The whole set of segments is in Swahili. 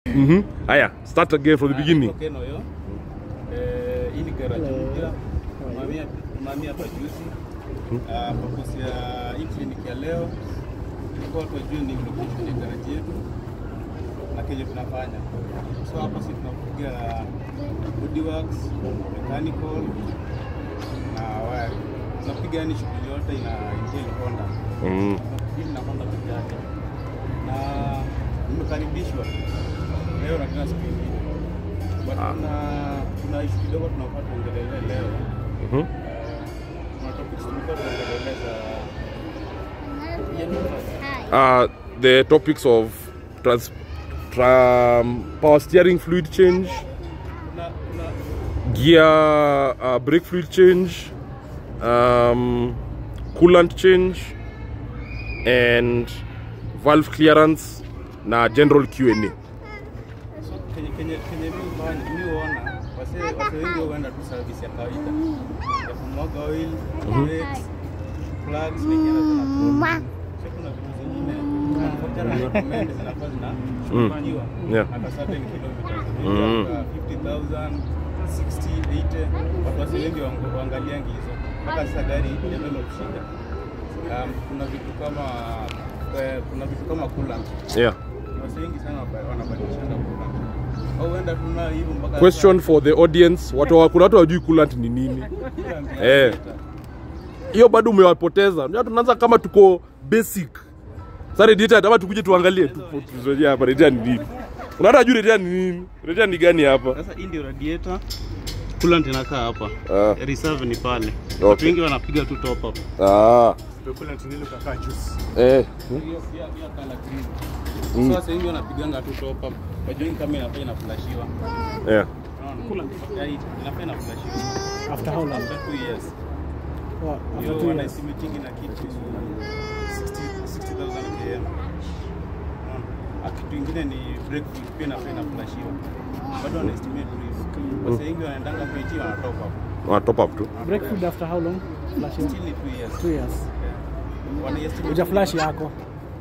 Mhm. Haya, start again from the beginning. Okay, no, yo. Eh, hii ni garage mpya mamia mamia hapa juzi. Ah, purpose ya hii kliniki ya leo ilikuwa watu wajue ni location ya garage yetu na kenye tunafanya. So hapo sisi tunapiga bodyworks, mechanical na wire. Tunapiga yani shughuli yote ina entail Honda. Mm. Hili na Honda peke yake. Na nimekaribishwa leo na tena siku ingine. But Ah. kuna kuna issue kidogo tunafaa tuongelele leo. Mhm. Eh, Kuna topics tulikuwa tunaongeleleza. Uh, the topics of trans tra power steering fluid change, Kuna kuna gear uh, brake fluid change, um, coolant change, and valve clearance na general Q&A. so kenye kenye kenye mimi fanya mimi huona wase wase wengi huenda tu service ya kawaida ya kumwaga oil, brakes, plugs na nyingine zina So kuna vitu zingine manufacturer recommend zinakuwa zinashughulikiwa Yeah. at a certain kilometers. Mm. Maybe after 50,000, 60, 80. Watu wasi wengi waang- waangaliangi hizo mpaka sasa gari develop shida. Um, kuna vitu kama eh, kuna vitu kama coolant. Yeah. Wasi wengi sana waba- wanabadilishana coolant. Au huenda tuna hivyo mpaka Question for the audience. Watu wa- kuna watu hawajui coolant ni nini. Coolant ya Eh. radiator. Hiyo bado umewapoteza. Unajua tunaanza kama tuko basic. Sasa radiator hata tukuje tuangalie tu tuzoje hapa radiator ni nini. Unaona hajui radiator ni nini? Radiator ni gani hapa? Sasa hii ndio radiator. Coolant inakaa hapa. Ah. Reserve ni pale. Okay. Watu wengi wanapiga tu top up. Ah. Coolant nilo kakaa juice. Eh. Hiyo pia pia kala green. So sasa hivi wanapiganga tu top up. Wajua hii kama inafaa inaflashiwa. Yeah. Unaona? Coolant ya hii inafaa inaflashiwa. After how long? After 2 years. What? After Hiyo two wana years. estimating na kitu 60 60000 km. Unaona? Ah, Kitu ingine ni brake fluid pia inafaa inaflashiwa. Bado wana estimate tu hivyo. Wasa wengi wanaendanga PT wana top up. Wana top up tu. Brake fluid after how long? Flashing? Still ni 2 years. Two years. Yeah. Wana estimate Uja flash yako.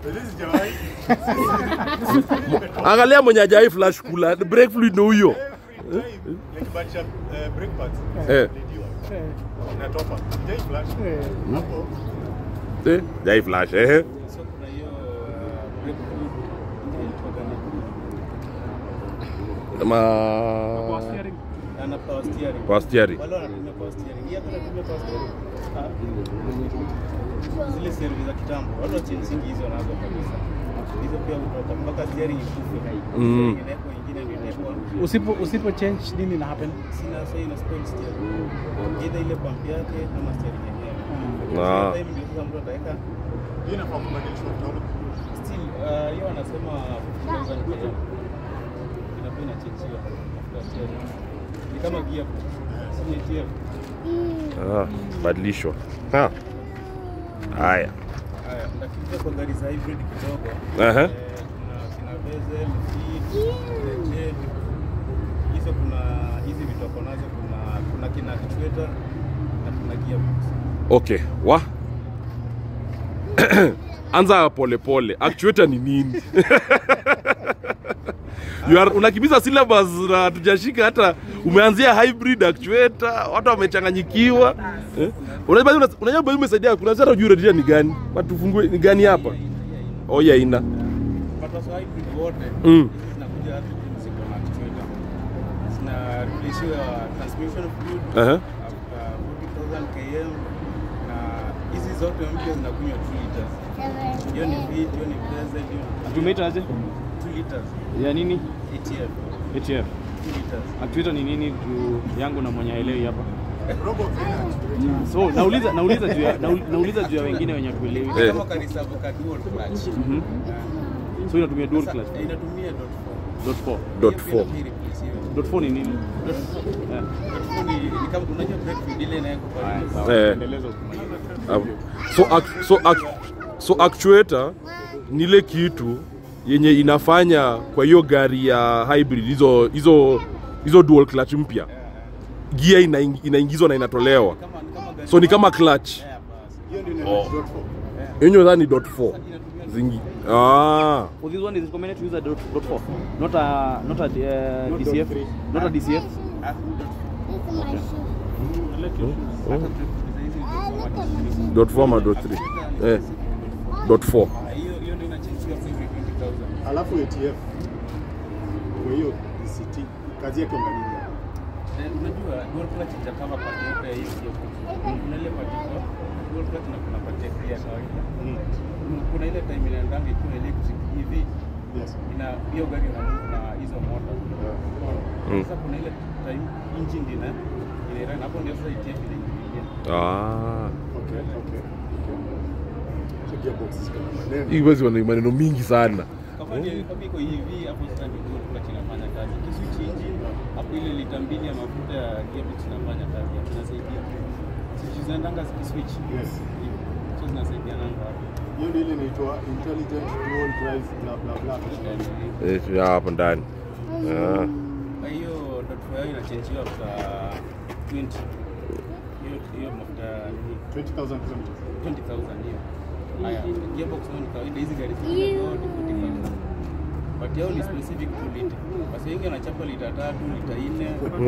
Angalia mwenye hajai flash kula. Brake fluid ndio huyo. nikibadilisha eh, brake pads Eh. nilidiwa Eh, inatopa jai flash eh. hapo Eh, hajai flash eh. So kuna hiyo uh, brake fluid inaitwaga nini? Ma na power steering. Power steering. Wale wanatumia power steering. Hii hapa inatumia power steering. Ah. Zile steering za kitambo. Wale wa Chelsea hizo wanazo kabisa. Hizo pia hutoka mpaka steering ikufe. Mm. Steering inawekwa ingine ndio inawekwa. Usipo usipo change nini na happen? Sina sasa ina spoil steering. Either ile pump yake ama steering yenyewe. Ah. Sasa hivi ndio sasa mtu ataweka hii inafaa kubadilishwa kidogo still uh, hiyo wanasema 50,000 km. Inafaa inachenjiwa mafuta steering. Ni kama gearbox. Si ni gearbox. Ah, badilishwa. Ha. Haya. Haya, nakija kwa gari za hybrid kidogo. Aha. Eh, kuna kina bezel, seat, jet. Hizo kuna hizi vitu wako nazo kuna kuna kina actuator na kuna gearbox. Okay. Wa. Anza pole pole. Actuator ni nini? you are, unakimbiza syllabus na hatujashika hata umeanzia hybrid actuator, watu wamechanganyikiwa. Eh? Unajua una- unajua bado umesaidia kuna sasa unajua radiator ni gani? Watufungue ni gani hapa? Oh ya ina. But also hybrid wote Mm. hizi zinakuja hata ziko na actuator. Zina replace transmission fluid Aha. after 40,000 km na hizi zote mpya zinakunywa 2 liters. Hiyo ni V, hiyo ni bezel, hiyo ni Tumeita aje? 2 liters. Ya nini? ATF ATF. 2 liters. Actuator ni nini juu yangu na mwenye haelewi hapa. robo cleaner So nauliza nauliza juu ya naul- nauliza juu ya wengine wenye hatuelewi. Eh. Kama karisabu ka dual clutch. Mhm. So inatumia dual Sasa, clutch. eh, inatumia dot four. Dot 4. Dot Hiyo pia four. inabidi replace hiyo. Dot 4 ni nini? Dot four. Eh. Dot four ni ni kama unajua brake fluid ile inawekwa pale. Haya, sawa. Eh. Endeleza ukimaliza. Um, so, ac- so, ac- so actuator ni ile kitu yenye inafanya kwa hiyo gari ya hybrid hizo hizo hizo dual clutch mpya gia inaing- inaingizwa na inatolewa Kama ni kama gari. so ni kama clutch Yeah, basi. hiyo ndio Oh. inaitwa dot four yenyewe dhani dot 4 Inatumia zingi ah Oh, this one is recommended to use a dot, dot 4, not a not a uh, Not dot DCF, three. not a DCF. dot four ama dot three eh dot four hiyo hiyo ndio inachangia kwa hivi 20000 Alafu ATF kwa hiyo DCT kazi yake ndo nini? Eh, unajua dual clutch itakava pati yote ya hii sio kuna ile pati kwa dual clutch na kuna pati ya gear ya kawaida Mm. kuna ile time inaendanga ikiwa electric hivi Yes. ina hiyo gari ina move na hizo motor Mm. sasa kuna ile time engine ina inairana hapo ndio sasa ITF inaingilia ah Okay, okay. So gearbox is kama maneno. hii basi wana maneno mingi sana kama ni kama iko hivi hapo sasa ndio dual clutch inafanya kazi kiswitch engine hapo ile lita mbili ya mafuta ya gearbox inafanya kazi hapo inasaidia switch zinaendanga zikiswitch Yes. so zinasaidiana hapo Hiyo ndio ile inaitwa intelligent dual drive bla bla bla. eh ya hapo ndani ah Kwa hiyo dot four yao inachangiwa after 20 hiyo hiyo mafuta nini 20,000 kilometers. 20,000 hiyo. Haya, gearbox nayo ni kawaida, hizi gari zingine zote 40,000. But yao ni specific to liter. Basi wengi wanachapa lita tatu, lita nne.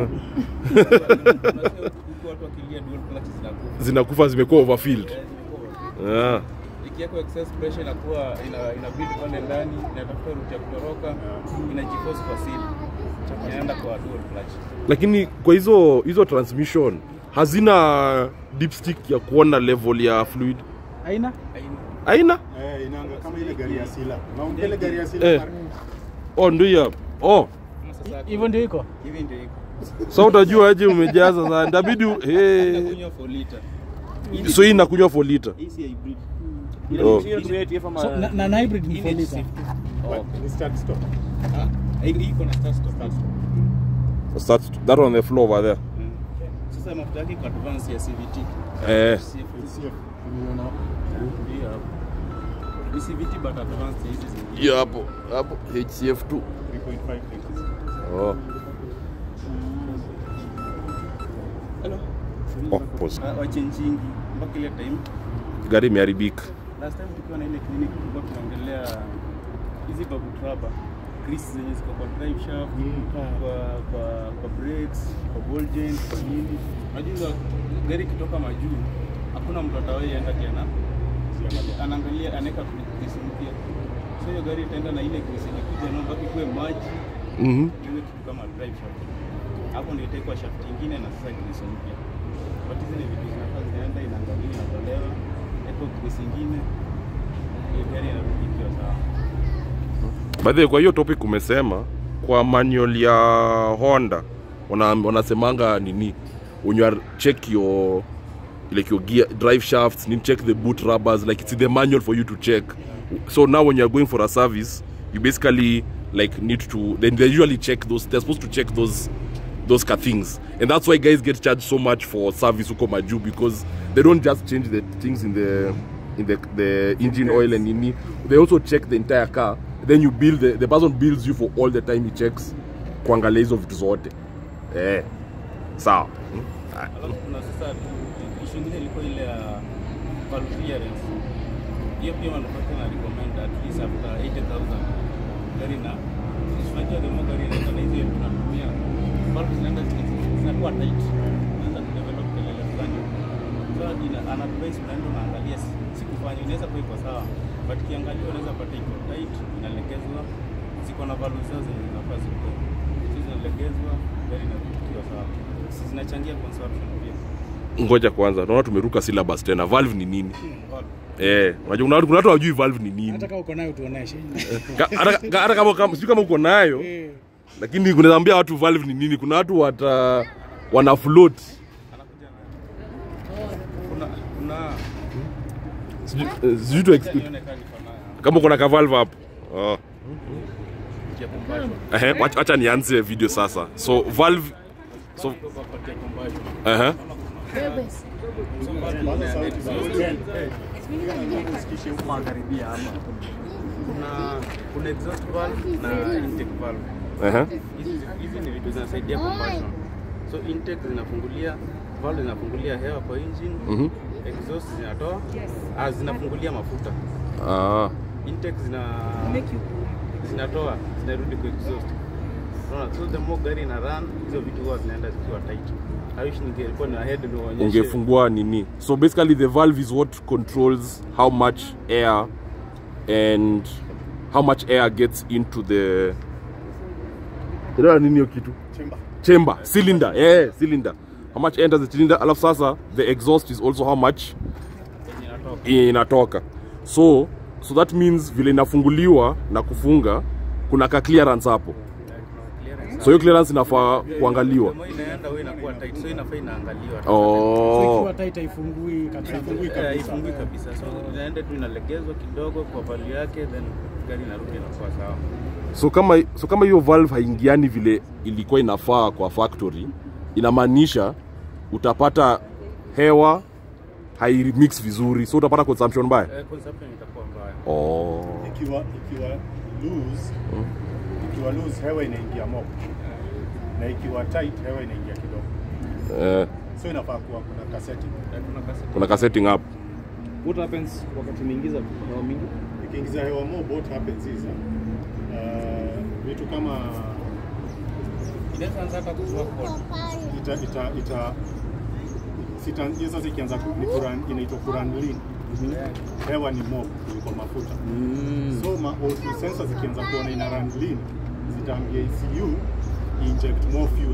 Unasikia huku watu wakilia dual clutch zinakufa. zinakufa zimekuwa overfilled Eh, zimekuwa. ah Ikiwekwa excess pressure inakuwa ina, ina build pale ndani, inatafuta route ya kutoroka, inajiforce kwa seal. Inaenda kwa dual clutch. lakini kwa hizo hizo transmission hazina dipstick ya kuona level ya fluid Aina? Haina- aina Eh, inaanga kama ile gari ya Sila. Na ile gari ya Sila. Eh. oh ndio ya oh kama sasa Hivyo ndio iko. hivi ndio iko. sa utajua aje umejaza sana itabidi u- hey. Inakunywa for liter. so hii inakunywa for liter Hii si hybrid. Oh. Hiyo inatumia ATF ama So, na, na, na hybrid ni Hii 4 ni liter. safety. But ni start stop. Ah, hii hii iko na start stop. Start, that on the floor over there Mm. Sasa mafuta yake iko advance ya CVT. eh CFS. DCF. Ndio hapo. Ni CVT but advanced hizi zingine. hiyo hapo hapo HCF2 3.5 liters. oh Hello. oh pause Ah, Wachenjingi mpaka ile time gari imeharibika last time tukiwa na ile clinic tulikuwa tunaongelea hizi bubble rubber grease zenye ziko kwa drive shaft kwa kwa kwa brakes kwa ball joint kwa nini unajua gari ikitoka majuu hakuna mtu atawahi enda tena anaangalia anaweka grease mpya so hiyo gari itaenda na ile grease ilikuja na baki kuwe maji mhm iwe kitu kama drive shaft hapo ndio itaikuwa shaft nyingine na sasa grease mpya but hizi ni vitu zinafaa zinaenda inaangalia inatolewa eko grease nyingine hiyo gari inarudi ikiwa sawa By the way, kwa hiyo topic umesema kwa manual ya Honda wana, wanasemanga nini when you are check your like your gear drive shafts need check the boot rubbers like it's in the manual for you to check so now when you are going for a service you basically like need to then they usually check those they're supposed to check those those ka things and that's why guys get charged so much for service huko maju because they don't just change the things in the in the, the engine oil and nini they also check the entire car then you bill the, the person bills you for all the time he checks kuangalia hizo vitu zote eh sawa alafu kuna sasa issue ingine ilikuwa ile ya valve clearance hiyo pia manufacturer na recommend at least after 80000 gari na unajua the more gari inaenda na hizi yetu tunatumia valve zinaenda ziki- zinakuwa tight unaanza kudevelop kelele fulani so ina ana advice unaenda unaangalia si- sikufanya inaweza kuwa iko sawa but kiangalia unaweza pata iko tight inalegezwa ziko na valve zao zenye zinafaa zikuwe so zinalegezwa gari inarudi ikiwa sawa Si zinachangia consumption pia ngoja kwanza naona tumeruka syllabus tena valve ni nini Valve. eh unajua kuna watu- kuna watu hawajui valve ni nini Hata kama uko nayo tuoneshe. Ka- hata ka- hata kama kama sijui kama uko nayo Eh. lakini kunaweza ambia watu valve ni nini kuna watu wata wana float Anakuja na kuna kuna sijui eh, sijui tu ex- nione kama niko nayo kama uko na ka valve hapo oh. ya combustion Ehe, wacha wacha nianze video sasa so valve so kwa part ya combustion ehe so valve ina exhaust kuna kuna exhaust valve na intake valve ehe hizi hizi ni vitu zinasaidia combustion so intake zinafungulia valve zinafungulia hewa kwa engine mhm exhaust zinatoa ah, zinafungulia mafuta ah intake zina zinatoa zinarudi kwa exhaust. Unaona, so the more gari ina run, hizo vitu huwa zinaenda zikiwa tight. I wish ningelikuwa na head ndio waonyeshe. ungefungua nini so basically the valve is what controls how much air and how much air gets into the Inaitwa nini hiyo kitu Chamber. chamber cylinder yeah cylinder how much enters the cylinder alafu sasa the exhaust is also how much yenye inatoka. inatoka so so that means vile inafunguliwa na kufunga kuna ka clearance hapo Clearance. so hiyo clearance inafaa kuangaliwa The more inaenda wewe inakuwa tight, so inafaa inaangaliwa. So oh. ikiwa tight haifungui kabisa. Eh, haifungui kabisa. So inaenda tu inalegezwa kidogo kwa value yake then gari inarudi inakuwa sawa. so kama so kama hiyo valve haingiani vile ilikuwa inafaa kwa factory inamaanisha utapata hewa haimix vizuri so utapata consumption mbaya Eh, consumption itakuwa mbaya. oh. Ikiwa ikiwa loose, ikiwa loose hewa inaingia mob. Na ikiwa tight hewa inaingia kidogo. eh, So inafaa kuwa kuna kaseti. Eh, kuna kasi- kuna ka setting up What happens wakati umeingiza hewa mingi? Ikiingiza hewa mob what happens is uh, vitu kama Inaweza anza hata kutoa code. ita ita ita sita hiyo sasa ikianza ku- ni kuran inaitwa kuran lean. Hewa ni mob kuliko mafuta. So ma O2 sensors zikianza kuona ina run lean zitaambia ECU inject more fuel.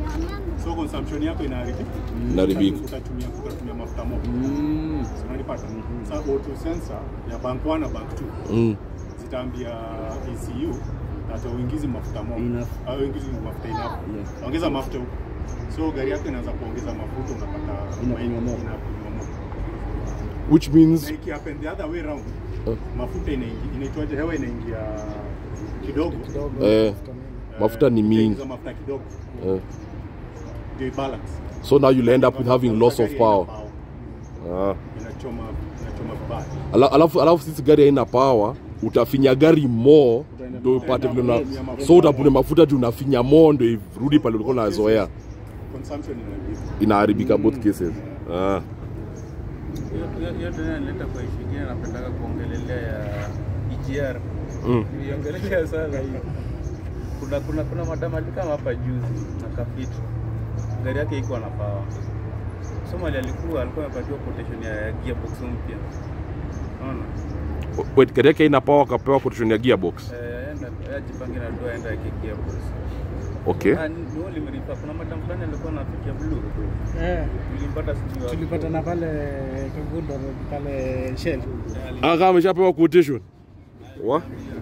So consumption yako inaharibika. Inaharibika. Utatumia utatumia mafuta mob. Mm. So, Unanipata? Sasa O2 sensor ya bank 1 na bank 2 mm. zitaambia ECU hata uingizi mafuta mob Enough. au uingizi mafuta enough. Yeah. Ongeza mafuta huko. So gari yako inaanza kuongeza mafuta unapata Inakunywa mob. inakunywa mob. which means Na ikihappen the other way round Eh. mafuta inaingia inaitwaje hewa inaingia kidogo eh, mafuta ni mingi Ikiingiza mafuta kidogo eh. ndio balance so now you'll end up with having loss of power ah. inachoma inachoma vibaya Ala- alafu alafu sisi gari haina power utafinya gari mo ndo upate vile una so utapune mafuta juu unafinya mo ndo irudi pale ulikuwa unazoea consumption inaharibika inaharibika both cases ah. Hiyo- hiyo- hiyo tena inaleta kwa issue ingine napendaga kuongelelea ya EGR. Mm. Niliongelelea sana hiyo. Kuna kuna kuna madam alikama hapa juzi na kafiti. Gari yake iko na power. So mali alikuwa alikuwa amepatiwa quotation ya gearbox mpya. Unaona? wait gari yake haina power akapewa quotation ya gearbox Eh, enda ajipange na dua aenda yake gearbox. okay Ah, ni wale mrifa. Kuna madam fulani alikuwa na picha blue. Eh, Tulimpata sijui wapi. tulipatana pale Kagundo Road, pale Shell. Eh, ali- ah kama ameshapewa quotation wa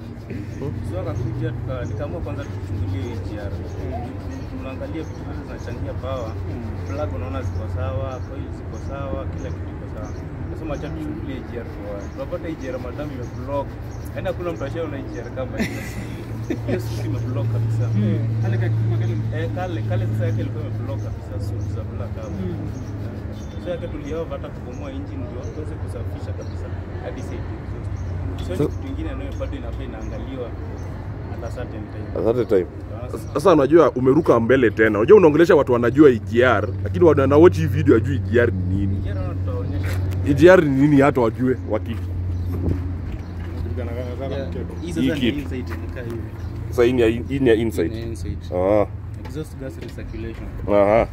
So akakuja tuka- nikaamua kwanza tuchungulie hii GR. Tunaangalia vitu vyote zinachangia power. Plug unaona ziko sawa, coil ziko sawa, kila kitu kiko sawa. Nasema acha tuchungulie hii GR kwa wapi. Tunapata hii GR madam imeblock. Yaani hakuna mtu ashaona hii GR kama hiyo. Hiyo switch imeblock kabisa. Kale kakipima kale. Eh, kale kale sasa yake ilikuwa imeblock kabisa switch za black hapo. So yake tuliova hata kubomoa engine ndio tuweze kusafisha kabisa hadi sasa hivi. So So- kitu kingine nayo bado inafaa inaangaliwa at a certain time. At time sasa unajua umeruka mbele tena unajua unaongelesha watu wanajua EGR lakini watu wanawochi hii video ajui EGR ni nini Jana tutaonyesha EGR ni nini hata wajue waki kulingana na sana mchezo hii Hii sasa ni kitu. insight inakaa hivi. sasa hii ni ya hii ni ya Ni inside insight. ah Exhaust gas recirculation. aha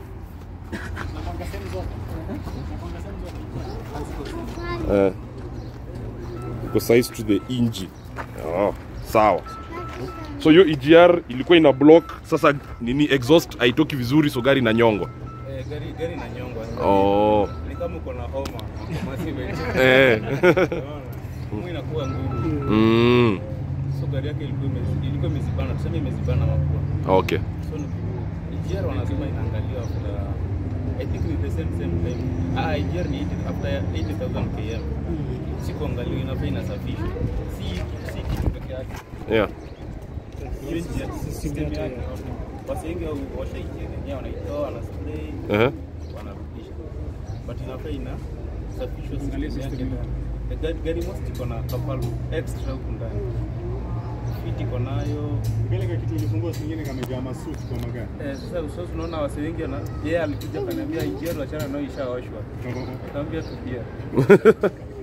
eh iko size to the engine ah sawa so hiyo EGR ilikuwa ina block sasa nini exhaust haitoki vizuri so gari inanyongwa Eh, gari gari inanyongwa. oh Ni kama uko na homa. Massive. eh Homa inakuwa ngumu. mm. So gari yake ilikuwa imezi- ilikuwa imezibana, tuseme imezibana mapua. okay So ni EGR wanasema inaangaliwa after I think ni the same same time. Ah, EGR ni 80 after 80,000 km. Si kuangaliwa inafaa inasafishwa. Si si kitu peke yake. yeah Hiyo njia system yake. Wasi wengi au washa EGR yenyewe wanaitoa wana spray uh-huh. wanarudisha. But inafaa ina safishwa system yake ndani. The gari gari most iko na kapal extra huku ndani. Fit iko nayo kile kitu ulifungua singine kamejaa masuti kwa magari Eh, sasa usosi unaona wase wengi wana yeye alikuja akaniambia ijiero achana nayo ishaoshwa. Nikamwambia tu pia.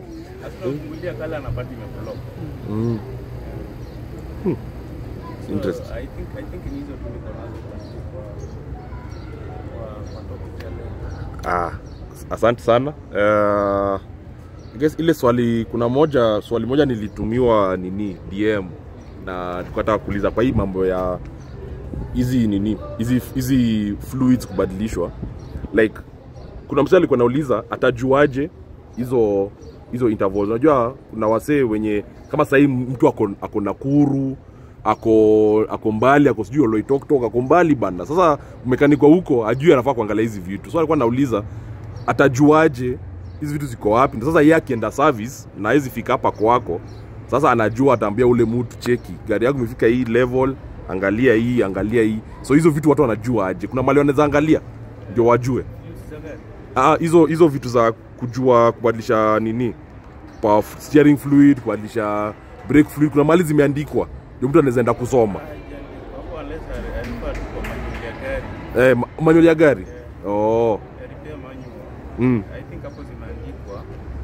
Asipofungulia kale anapata imeblock. Mm. Hmm. So, Interesting. I think I think ni hizo tu niko nazo kwa kwa kwa topic ya leo. Ah, asante sana. Uh, I guess ile swali kuna moja swali moja nilitumiwa nini DM na tukataka kuuliza kwa hii mambo ya hizi nini hizi hizi fluids kubadilishwa like kuna msee alikuwa anauliza atajuaje hizo hizo intervals unajua kuna wasee wenye kama sahii mtu ako, ako nakuru ako ako mbali ako sijui oloitoktok ako mbali bana sasa mekanikwa huko ajui anafaa kuangalia hizi vitu so alikuwa nauliza atajuaje hizi vitu ziko wapi Ndio sasa yeye akienda service na hizi fika hapa kwako sasa anajua ataambia ule mtu cheki gari yangu imefika hii level angalia hii angalia hii so hizo vitu watu wanajua aje kuna mali wanaweza angalia ndio wajue Fluids za gari. Ah, hizo hizo vitu za kujua kubadilisha nini power f- steering fluid kubadilisha brake fluid kuna mali zimeandikwa ndio mtu anaweza enda kusoma Haijaandikwa. Hapo unless ali- alikuwa tu kwa manual ya gari. eh, ma- manual ya gari oh. Ya repair manual. mm. I think hapo zimeandikwa.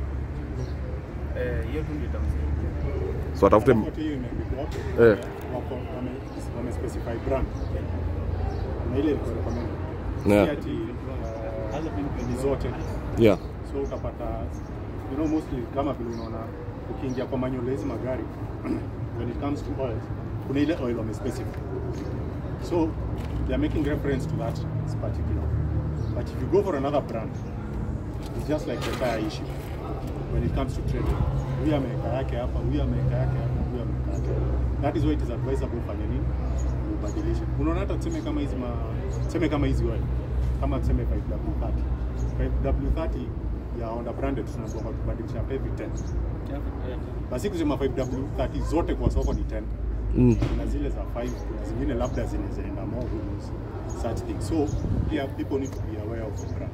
Eh, hiyo tu ndio itamsaidia. so atafute Alafu hata hiyo imeandikwa hapo, Eh. wako wame- wamespecify brand na ile ilikuwa recommended. Yeah. Si ati, uh, ni zote yeah. so utapata you know mostly kama vile unaona ukiingia kwa manual ya hizi magari when it comes to oil kuna ile oil wamespecify so they are making reference to that particular but if you go for another brand it's just like the tire issue when it comes to trading huyu ameweka yake hapa huyu ameweka yake hapa huyu ameweka yake hapa. that is why it is advisable ufanye nini ubadilishe unaona hata tuseme kama hizi ma tuseme kama hizi oil kama tuseme 5W30 5W30 ya Honda branded tunaambiwa kwa kubadilisha every 10 basi kusema 5W30 zote kwa soko ni 10 mm. kuna zile za 5 kuna zingine labda zinazaenda more who knows such things so yeah people need to be aware of the brand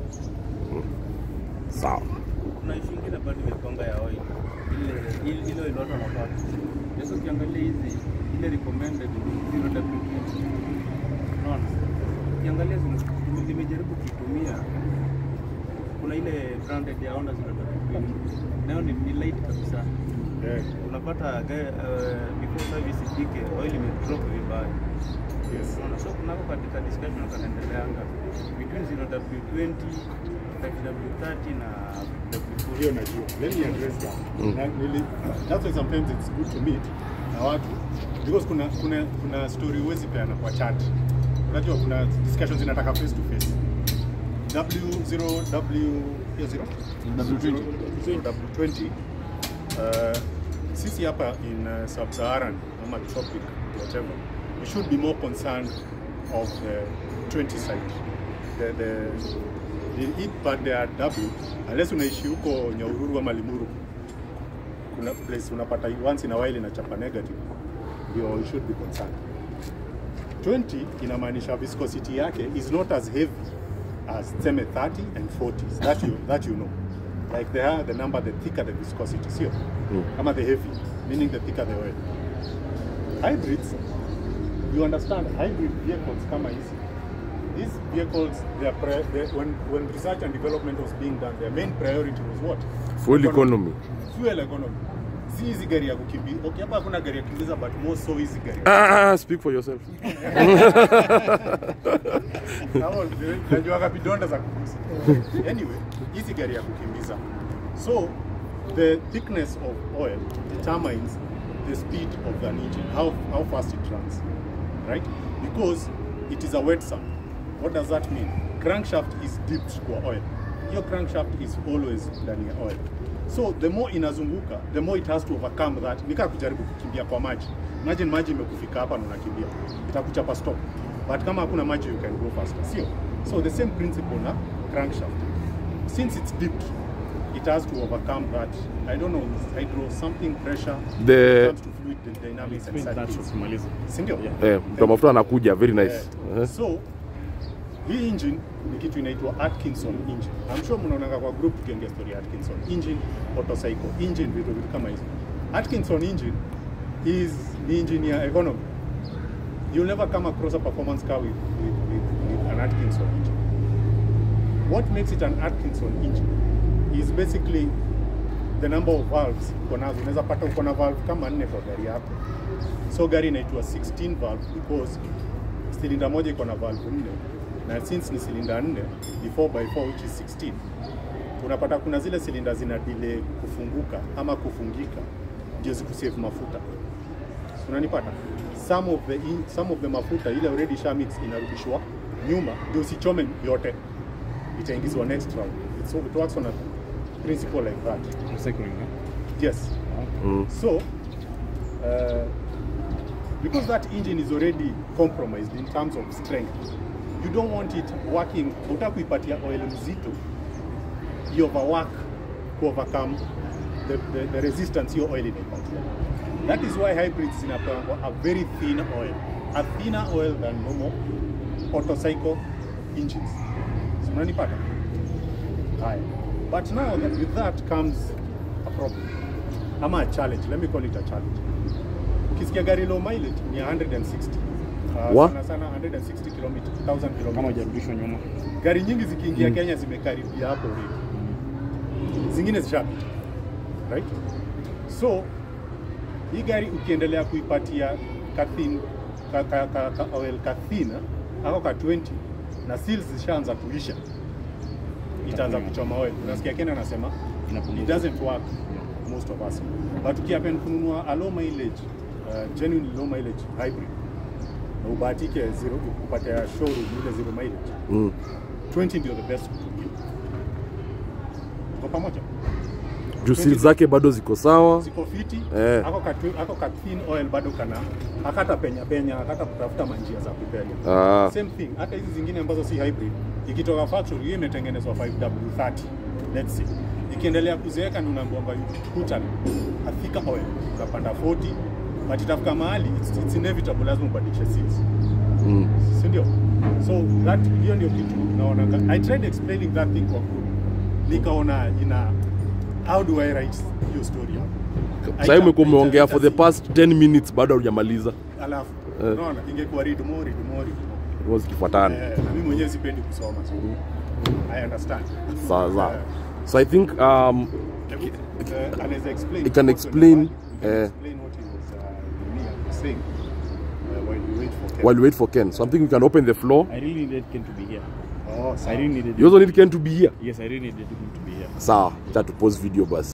sawa kuna issue ingine bado imekonga ya oil ile ile ile oil watu wanapata sasa ukiangalia hizi ile recommended ni 0 WP unaona ukiangalia zime- nime- nimejaribu kuitumia kuna ile branded ya Honda 0 WP nayo ni, ni light kabisa yeah. unapata ga- uh, before service ifike oil imedrop vibaya yes Unaona, so kunako katika discussion kanaendeleanga between 0W20 5W30 na W40 hiyo najua let me address that na, nili, that's why sometimes it's good to meet na watu because kuna kuna kuna story huwezi peana kwa chat unajua kuna discussions zinataka face to face W0 W hiyo zero W20. Zero W20 uh, sisi hapa in uh, sub-Saharan ama tropic whatever we should be more concerned of the 20 side the, the, the hit pande ya W unless unaishi huko Nyahururu ama Limuru kuna place unapata once in a while inachapa negative ndio you should be concerned 20 inamaanisha viscosity yake is not as heavy as tuseme 30 and 40s that you, that you know like the higher the number the thicker the viscosity sio ama the heavy meaning the thicker the oil hybrids you understand hybrid vehicles kama hizi these vehicles they are pri- they, when, when research and development was being done their main priority was what full economy fuel economy si hizi gari ya kukimbia okay hapa hakuna gari ya kukimbiza but more so hizi gari ah, speak for yourself Hapo ndio- najuaga vidonda za kukusa anyway hizi gari ya kukimbiza so the thickness of oil determines the speed of an engine how, how fast it runs right because it is a wet sump what does that mean crankshaft is dipped kwa oil hiyo crankshaft is always ndani ya oil so the more inazunguka the more it has to overcome that nikaa kujaribu kukimbia kwa maji imagine maji imekufika hapa na unakimbia itakuchapa stop but kama hakuna maji you can go faster sio so the same principle na crankshaft since it's dipped it has to overcome that i don't know hydro something pressure The- when it comes to fluid dynamics and such things Tumalize. sindio eh, mtu mafuta anakuja very nice Yeah. eh. So hii engine ni kitu inaitwa Atkinson engine. I'm sure mnaonanga kwa group tukiongea story ya Atkinson engine, autocycle engine, vitu vitu kama hizo. Atkinson engine is ni engine ya economy. You'll never come across a performance car with, with, with, with an Atkinson engine. What makes it an Atkinson engine is basically the number of valves uko nazo unaweza pata uko na valve kama nne kwa gari yako so gari inaitwa 16 valve because silinda moja iko na valve nne na since ni silinda nne ni 4x4 which is 16 unapata kuna zile silinda zina delay kufunguka ama kufungika ndio zikusave mafuta unanipata some of the in, some of the mafuta ile already sha mix inarudishwa nyuma ndio usichome yote itaingizwa next round It's, it works on a principle like that Recycling, eh? yes Mm. so uh, because that engine is already compromised in terms of strength you don't want it working utaka kuipatia oil mzito you overwork to overcome the, the, the resistance hiyo oil inaipatia that is why hybrids zinapangwa a very thin oil a thinner oil than normal autocycle engines So, unanipata haya but now that with that comes a problem ama a challenge let me call it a challenge ukisikia gari low mileage ni 160 uh, Wa? sana sana 160 km 1000 Kama km hujarudishwa nyuma. gari nyingi zikiingia Kenya zimekaribia hapo already. Zingine zishapita. Right? So hii gari ukiendelea kuipatia kathin ka, ka, ka, ka, oil kathina ako ka 20 na seals zishaanza kuisha itaanza kuchoma oil. Unasikia Kenya anasema Inapunguza. it doesn't work most of us. But ukiapen kununua a low mileage uh, genuine low mileage hybrid na ubahatike zero upate ya showroom ile zero mileage Mm. 20 ndio the best kutumia. Tuko pamoja? juu seal zake bado ziko sawa Ziko fiti, Eh. ako ka ako ka thin oil bado kana akata penya penya, akata kutafuta manjia za kupenya. Ah. Same thing, hata hizi zingine ambazo si hybrid, ikitoka factory hiyo imetengenezwa 5W30 let's say. Ikiendelea kuzeeka ni unaambiwa kwamba put an a thicker oil, unapanda 40 but itafika mahali it's, it's inevitable lazima ubadilishe seals. mm. si ndio? So that hiyo ndio kitu naona. I tried explaining that thing kwa group, nikaona ina how do I write hiyo story hapo? sahii umekuwa umeongea for the Haita- past 10 minutes bado hujamaliza alafu Eh. unaona ingekuwa read more read more read more. Huwa zikifuatana Eh, na mimi mwenyewe sipendi kusoma so I understand. sawa sawa Eh, so i think um, hebu, eh, anaweza explain It can what explain, was- you can eh, explain what he was uh, me was saying uh, while we wait for Ken. while we wait for ken so i think we can open the floor I really needed Ken to be here. Oh, I sawa. really needed you also need ken to be here Yes, I really needed him to be here. sawa cha tupose video basi